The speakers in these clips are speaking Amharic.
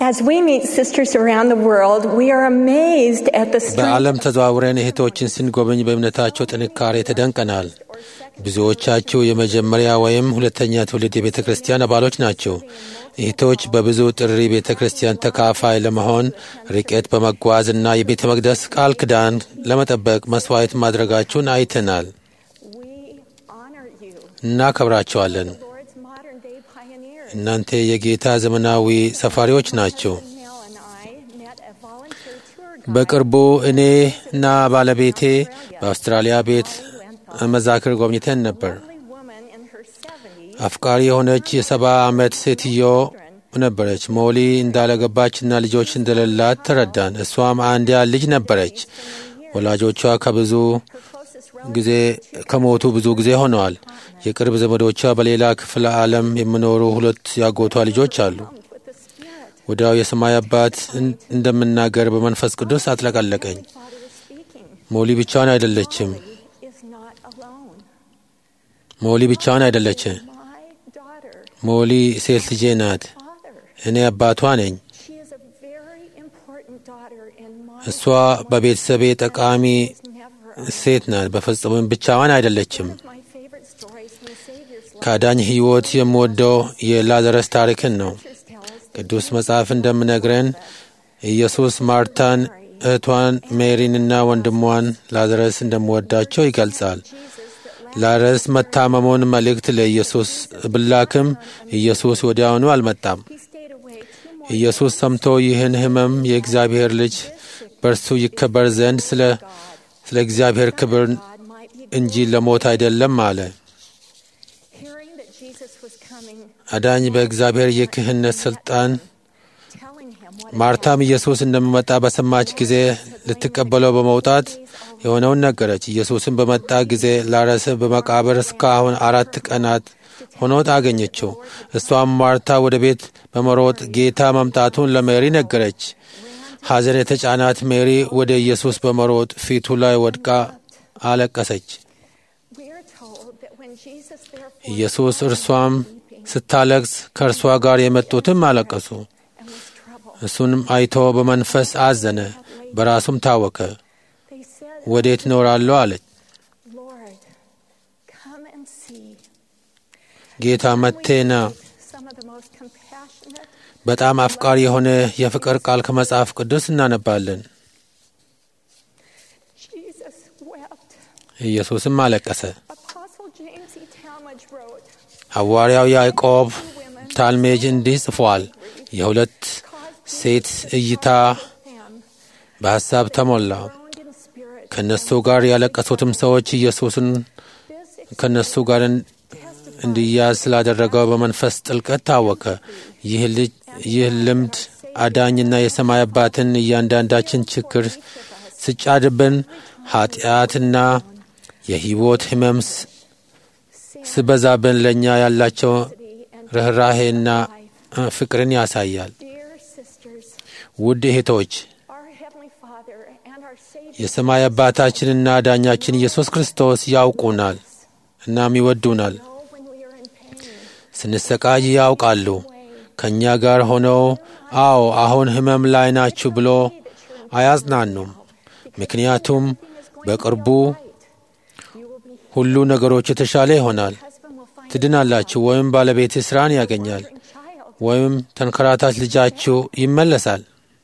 As we meet sisters around the world, we are amazed at the strength በዓለም ተዘዋውረን እህቶችን ስንጎበኝ በእምነታቸው ጥንካሬ ተደንቀናል። ብዙዎቻችሁ የመጀመሪያ ወይም ሁለተኛ ትውልድ የቤተ ክርስቲያን አባሎች ናቸው። እህቶች በብዙ ጥሪ ቤተ ክርስቲያን ተካፋይ ለመሆን ርቀት በመጓዝ እና የቤተ መቅደስ ቃል ኪዳን ለመጠበቅ መስዋዕት ማድረጋችሁን አይተናል። we honor you, እናከብራቸዋለን። Lord's modern day pioneers. እናንተ የጌታ ዘመናዊ ሰፋሪዎች ናቸው። Nell and I met a volunteer tour guide በቅርቡ እኔ እና ባለቤቴ በአውስትራሊያ ቤት መዛክር ጎብኝተን ነበር። lovely woman in her 70s አፍቃሪ የሆነች የሰባ ዓመት ሴትዮ ነበረች። ሞሊ እንዳለገባችና ልጆች እንደሌላት ተረዳን። እሷም አንዲያ ልጅ ነበረች። ወላጆቿ ከብዙ closest ጊዜ ከሞቱ ብዙ ጊዜ ሆነዋል። የቅርብ ዘመዶቿ በሌላ ክፍለ ዓለም የሚኖሩ ሁለት ያጎቷ ልጆች አሉ። with the Spirit. ወዲያው የሰማይ አባት እን- እንደምናገር በመንፈስ ቅዱስ አጥለቀለቀኝ። Father is speaking. ሞሊ ብቻዋን አይደለችም። Is not alone. ሞሊ ብቻዋን አይደለችም። My daughter, ሞሊ ሴት ልጄ ናት። father. እኔ አባቷ ነኝ። She is a very important daughter in my እሷ በቤተሰቤ ጠቃሚ is never ሴት ናት። በፍጹምም ብቻዋን አይደለችም። One of my favorite stories from the Savior's life. ከአዳኝ ሕይወት የምወደው የላዘረስ ታሪክን ነው። Scriptures tell us that ቅዱስ መጽሐፍ እንደምነግረን ኢየሱስ ማርታን፣ እህቷን ሜሪንና ወንድሟን ላዘረስ እንደምወዳቸው ይገልጻል። ላዘረስ መታመሙን መልእክት ለኢየሱስ ብላክም ኢየሱስ ወዲያውኑ አልመጣም። he stayed away two more ኢየሱስ ሰምቶ ይህን ሕመም የእግዚአብሔር ልጅ በእርሱ ይከበር ዘንድ ስለ ስለ እግዚአብሔር ክብር God might be እንጂ ለሞት አይደለም አለ። hearing that Jesus was coming, አዳኝ በእግዚአብሔር የክህነት ሥልጣን telling him what ማርታም ኢየሱስ እንደሚመጣ በሰማች ጊዜ ልትቀበለው በመውጣት የሆነውን ነገረች። ኢየሱስን በመጣ ጊዜ ላረስ በመቃብር እስካሁን አራት ቀናት ሆኖት አገኘችው። እሷም ማርታ ወደ ቤት በመሮጥ ጌታ መምጣቱን ለሜሪ ነገረች። ሐዘን የተጫናት ሜሪ ወደ ኢየሱስ በመሮጥ ፊቱ ላይ ወድቃ አለቀሰች። we are told that when Jesus therefore ኢየሱስ እርሷም ስታለቅስ ከእርሷ ጋር የመጡትም አለቀሱ። and was troubled, እሱንም አይቶ በመንፈስ አዘነ፣ በራሱም ታወከ። they said, ወዴት እኖራለሁ አለች። Lord, come and see. ጌታ መቴና Some of the most compassionate, በጣም አፍቃሪ የሆነ የፍቅር ቃል ከመጽሐፍ ቅዱስ እናነባለን። Jesus wept. ኢየሱስም አለቀሰ። Apostle James E. Talmage wrote, ሐዋርያው ያዕቆብ ታልሜጅ እንዲህ ጽፏል። የሁለት ሴት እይታ them, በሐሳብ ተሞላ። groaned in spirit, ከእነሱ ጋር ያለቀሱትም ሰዎች ኢየሱስን this ከእነሱ ጋር እን- እንዲያዝ ስላደረገው በመንፈስ ጥልቀት ታወከ። ይህ ልጅ ይህ ልምድ አዳኝና የሰማይ አባትን እያንዳንዳችን ችግር ስጫድብን ኃጢአትና የሕይወት ሕመም ስ- ስበዛብን ለእኛ ያላቸው ርኅራሄና እ፣ ፍቅርን ያሳያል። dear sisters, ውድ እህቶች our Heavenly Father and our Savior የሰማይ አባታችንና አዳኛችን ኢየሱስ ክርስቶስ ያውቁናል እናም ይወዱናል። know when we are in pain. ስንሰቃይ ያውቃሉ። ከእኛ ጋር ሆነው አዎ አሁን ሕመም ላይ ናችሁ ብሎ አያጽናኑም። ምክንያቱም በቅርቡ You will be ሁሉ ነገሮች የተሻለ ይሆናል። husband will find ትድናላችሁ፣ ወይም ባለቤት ስራን ያገኛል፣ a child. ወይም ተንከራታች ልጃችሁ ይመለሳል።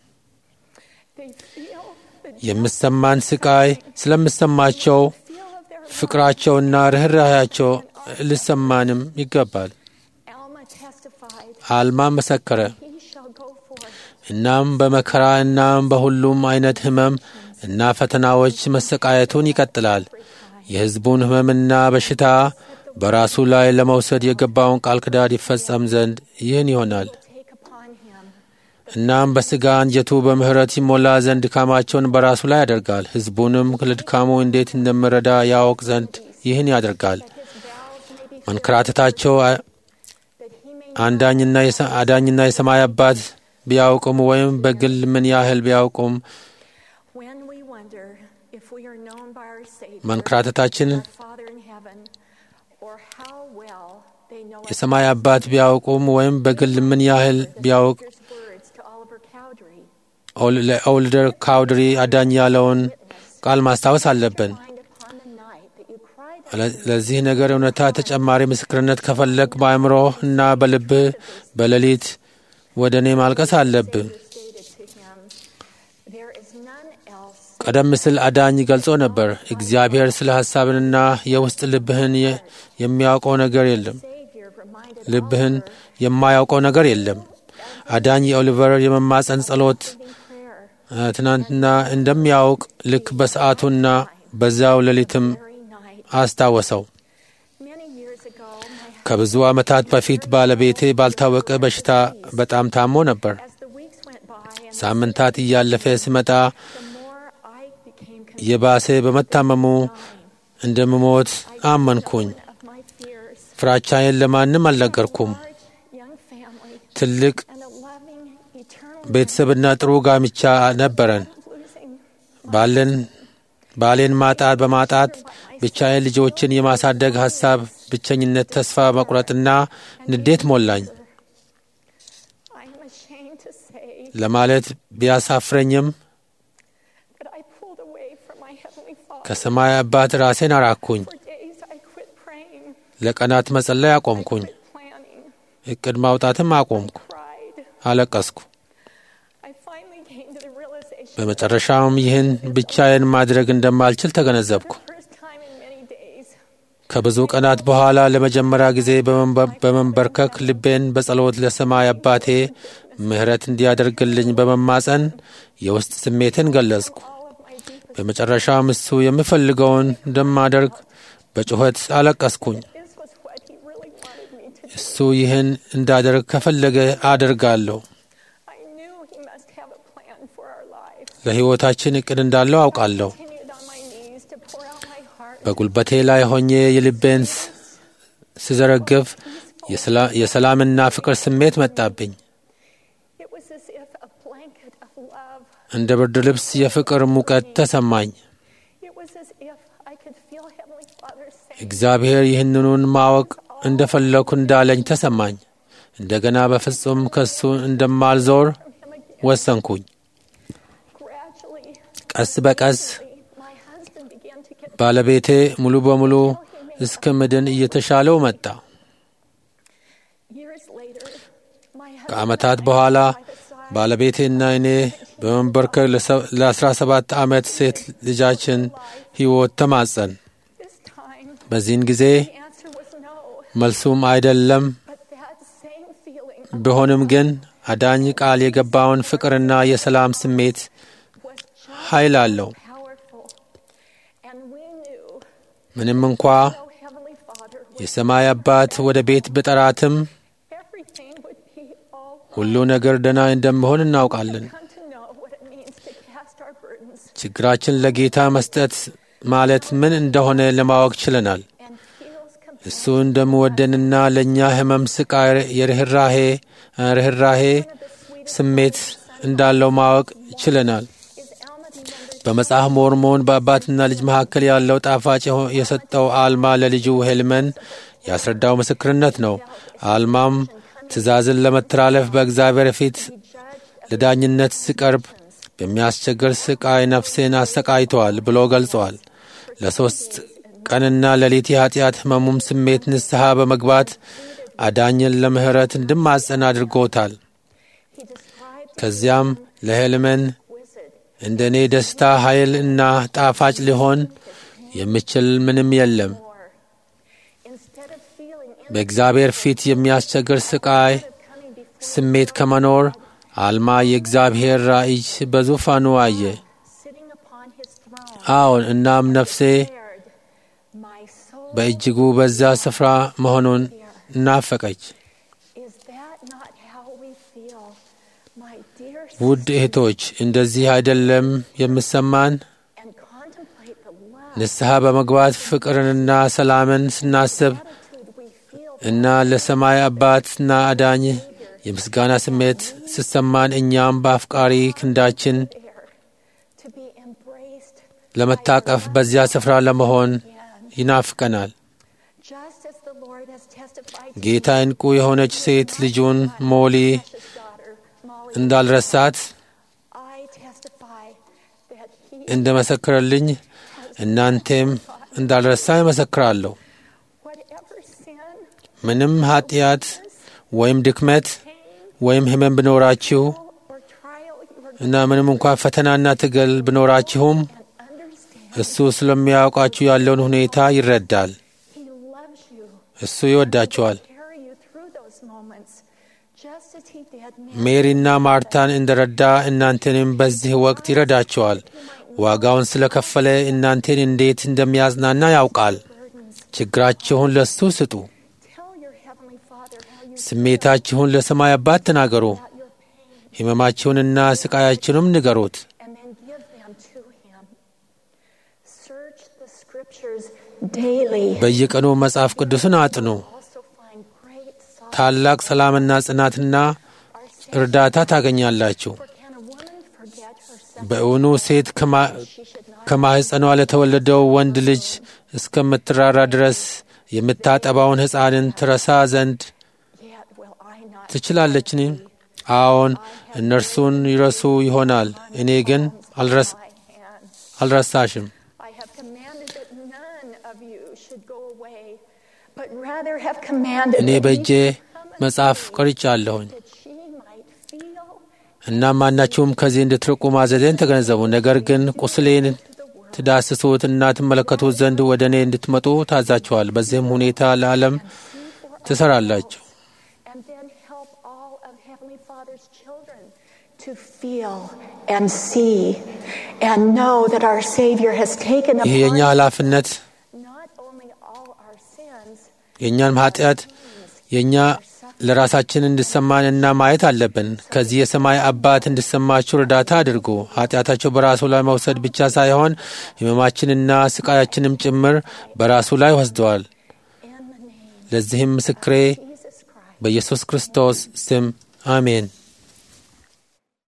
They feel the የምሰማን ስቃይ ስለምሰማቸው feel of their ፍቅራቸውና ርኅራኄያቸው ልሰማንም ይገባል። Alma testified, አልማ መሰከረ። He shall go forth እናም በመከራ እናም በሁሉም አይነት ሕመም እና ፈተናዎች መሰቃየቱን ይቀጥላል። የሕዝቡን ሕመምና በሽታ በራሱ ላይ ለመውሰድ የገባውን ቃል ኪዳን ይፈጸም ዘንድ ይህን ይሆናል። take upon him. እናም በሥጋ አንጀቱ በምሕረት ይሞላ ዘንድ ድካማቸውን በራሱ ላይ ያደርጋል። ሕዝቡንም ለድካሙ እንዴት እንደምረዳ ያውቅ ዘንድ ይህን ያደርጋል። His vows may be መንከራተታቸው አ- that he may አንዳኝና የሰ- አዳኝና የሰማይ አባት ቢያውቁም ወይም በግል ምን ያህል ቢያውቁም when we wonder if we are known by our Savior, መንከራተታችን our Father in heaven, or how well they know us. የሰማይ አባት ቢያውቁም ወይም በግል ምን ያህል ቢያውቅ His words to Oliver ለኦልደር ካውድሪ አዳኝ ያለውን ቃል ማስታወስ አለብን። Find upon the night that you cried ለዚህ ነገር እውነታ ተጨማሪ ምስክርነት ከፈለግ በአእምሮህ እና በልብህ በሌሊት ወደ እኔ ማልቀስ አለብህ። stated to him, There is none else ቀደም ሲል አዳኝ ገልጾ ነበር፣ እግዚአብሔር ስለ ሐሳብንና የውስጥ ልብህን የ- የሚያውቀው ነገር የለም። Savior reminded ልብህን የማያውቀው ነገር የለም። አዳኝ የኦሊቨር የመማፀን ጸሎት prayer እ፣ ትናንትና እንደሚያውቅ ልክ በሰዓቱና በዚያው ሌሊትም very night. አስታወሰው። Many years ago, my ከብዙ ዓመታት በፊት ባለቤቴ ባልታወቀ በሽታ በጣም ታሞ ነበር። as the weeks went by and ሳምንታት እያለፈ ሲመጣ the more I became convinced የባሰ በመታመሙ እንደምሞት አመንኩኝ። of my fears, ፍራቻዬን ለማንም አልነገርኩም። large young family ትልቅ and a loving eternal ቤተሰብና ጥሩ ጋብቻ ነበረን። losing ባለን ባሌን ማጣት በማጣት ብቻዬን ልጆችን የማሳደግ ሐሳብ፣ ብቸኝነት፣ ተስፋ መቁረጥና ንዴት ሞላኝ። I am ashamed to say ለማለት ቢያሳፍረኝም that I pulled away from my Heavenly Father. ከሰማይ አባት ራሴን አራኩኝ። For days I quit praying, ለቀናት መጸለይ አቆምኩኝ። planning, እቅድ ማውጣትም አቆምኩ። cried. አለቀስኩ። I finally came to the realization በመጨረሻም ይህን ብቻዬን ማድረግ እንደማልችል ተገነዘብኩ። for the first time in many days ከብዙ ቀናት በኋላ ለመጀመሪያ ጊዜ በመንበ- በመንበርከክ ልቤን በጸሎት ለሰማይ አባቴ ምሕረት እንዲያደርግልኝ በመማጸን የውስጥ ስሜትን ገለጽኩ። all of my deepest በመጨረሻም እሱ የምፈልገውን እንደማደርግ በጩኸት አለቀስኩኝ። this was what he really wanted me to do. እሱ ይህን እንዳደርግ ከፈለገ አደርጋለሁ። I knew he must have a plan for our lives. ለሕይወታችን እቅድ እንዳለው አውቃለሁ። Continued on my knees to pour out my heart. በጉልበቴ ላይ ሆኜ የልቤን ስ- ስዘረግፍ የሰላ- የሰላምና ፍቅር ስሜት መጣብኝ። It was as if a blanket of love. እንደ ብርድ ልብስ የፍቅር ሙቀት ተሰማኝ። It was as if I could feel Heavenly Father saying, እግዚአብሔር ይህንኑን ማወቅ እንደፈለኩ እንዳለኝ ተሰማኝ። እንደገና በፍጹም ከሱ እንደማልዞር him again. ወሰንኩኝ። Gradually, ቀስ በቀስ my husband began to get ባለቤቴ ሙሉ በሙሉ እስከ ምድን እየተሻለው መጣ። years later. My husband ከዓመታት በኋላ ባለቤቴና እኔ በመንበርከክ ለአስራ ሰባት ዓመት ሴት ልጃችን ሕይወት ተማጸን። this time በዚህን ጊዜ the answer was no. መልሱም አይደለም But that same feeling ቢሆንም ግን አዳኝ ቃል የገባውን ፍቅርና የሰላም ስሜት was just ኃይል አለው። powerful. And we knew ምንም እንኳ no Heavenly Father would የሰማይ አባት ወደ ቤት ብጠራትም everything would be all ሁሉ ነገር ደህና እንደምሆን እናውቃለን። come to know what it means to cast our burdens ችግራችን ለጌታ መስጠት ማለት ምን እንደሆነ ለማወቅ ችለናል። and feels compassion. እሱ እንደምወደንና ለእኛ ሕመም፣ ስቃይ፣ የርኅራሄ ርኅራሄ ስሜት እንዳለው ማወቅ ችለናል። Is Alma remembered በመጽሐፍ ሞርሞን በአባትና ልጅ መካከል ያለው ጣፋጭ የሆ- የሰጠው አልማ ለልጁ ሄልመን ያስረዳው ምስክርነት ነው። አልማም ትእዛዝን ለመተላለፍ በእግዚአብሔር ፊት ለዳኝነት ሲቀርብ በሚያስቸግር ስቃይ ነፍሴን አሰቃይተዋል ብሎ ገልጸዋል። ለሦስት ቀንና ሌሊት የኃጢአት ሕመሙም ስሜት ንስሐ በመግባት አዳኝን ለምሕረት እንድማጸን አድርጎታል። he described ከዚያም ለሄልመን wizard እንደ እኔ ደስታ ኃይል እና ጣፋጭ ሊሆን የሚችል ምንም የለም። more. Instead of feeling በእግዚአብሔር ፊት የሚያስቸግር ስቃይ coming before ስሜት ከመኖር አልማ የእግዚአብሔር ራእይ በዙፋኑ አየ። sitting upon his throne, አዎን፣ እናም ነፍሴ declared, My soul በእጅጉ በዛ ስፍራ መሆኑን እናፈቀች። is that not how we feel, my dear ውድ እህቶች እንደዚህ አይደለም የምሰማን? and contemplate the love ንስሐ በመግባት ፍቅርንና ሰላምን ስናስብ attitude we feel እና ለሰማይ አባትና አዳኝ የምስጋና ስሜት ሲሰማን እኛም በአፍቃሪ ክንዳችን there to be embraced ለመታቀፍ በዚያ ስፍራ ለመሆን again. ይናፍቀናል። Just as the Lord has testified to ጌታ እንቁ የሆነች ሴት ልጁን ሞሊ his daughter, Molly, እንዳልረሳት I እንደ መሰክረልኝ እናንቴም እንዳልረሳ ይመሰክራለሁ። whatever sin, ምንም ኃጢአት ወይም ድክመት ወይም ሕመም ቢኖራችሁ or trial you are እና ምንም እንኳን ፈተናና ትግል ቢኖራችሁም and understand እሱ ስለሚያውቃችሁ ያለውን ሁኔታ ይረዳል። He loves you. እሱ ይወዳችኋል። Carry you through those moments, just as He did me. ሜሪና ማርታን እንደረዳ እናንተንም በዚህ ወቅት ይረዳችኋል። ዋጋውን ስለከፈለ እናንተን እንዴት እንደሚያዝናና ያውቃል። Burdens. ችግራችሁን ለሱ ስጡ። Tell your Heavenly Father how you ስሜታችሁን ለሰማይ አባት ተናገሩ። feel your pain, ሕመማችሁንና ስቃያችሁንም ንገሩት። and then give them to Him. Search the Scriptures daily. በየቀኑ መጽሐፍ ቅዱስን አጥኑ። Also find great solace. ታላቅ ሰላምና ጽናትና Our Savior, እርዳታ ታገኛላችሁ። for can a woman forget herself? በእውኑ ሴት ከማ- She should not. ከማኅፀኗ ለተወለደው ወንድ ልጅ እስከምትራራ ድረስ የምታጠባውን ሕፃንን ትረሳ ዘንድ Yet will I not ትችላለችን? አዎን፣ እነርሱን ይረሱ ይሆናል። እኔ ግን አልረስ- my hands. አልረሳሽም። I have commanded that none of you should go away, but rather have commanded እኔ that በእጄ ye come unto መጽሐፍ me, ቀርጫለሁኝ። that she might feel እና ማናችሁም ከዚህ እንድትርቁ ማዘዜን ተገነዘቡ። ነገር ግን ቁስሌን ትዳስሱት እና ትመለከቱት ዘንድ ወደ እኔ እንድትመጡ ታዛችኋል። በዚህም ሁኔታ ለዓለም ትሰራላችሁ። and then help all of Heavenly Father's children to feel and see and know that our Savior has taken ይህ የእኛ upon ኃላፊነት not only all our sins, የእኛን ኃጢአት የእኛ ለራሳችን እንድሰማን እና ማየት አለብን። ከዚህ የሰማይ አባት እንድሰማችሁ እርዳታ አድርጉ። ኃጢአታቸው በራሱ ላይ መውሰድ ብቻ ሳይሆን ሕመማችንና ስቃያችንም ጭምር በራሱ ላይ ወስደዋል። in the name ለዚህም ምስክሬ of Jesus Christ. በኢየሱስ ክርስቶስ ስም አሜን።